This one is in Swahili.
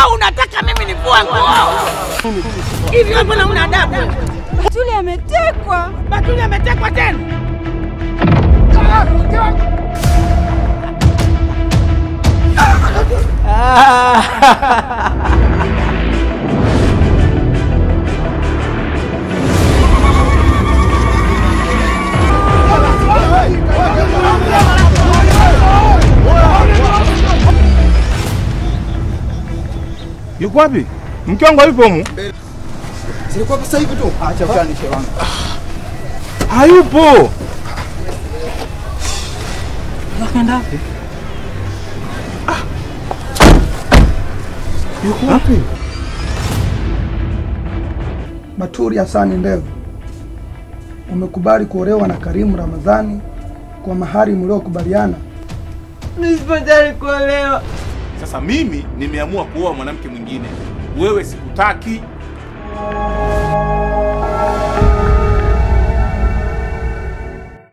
au unataka mimi nivue nguo? Hivi wewe mbona una adabu? Batuli ametekwa. Batuli ametekwa tena? Yuko wapi? Mke wangu hayupo humu? Zilikuwa sasa hivi tu. Acha utani shehe wangu. Hayupo. Akaenda wapi? Yuko wapi? Baturi Hasani Ndevu, umekubali kuolewa na Karimu Ramadhani kwa mahari mliokubaliana. Mimi sipo tayari kuolewa. Sasa mimi nimeamua kuoa mwanamke mwingine. Wewe sikutaki.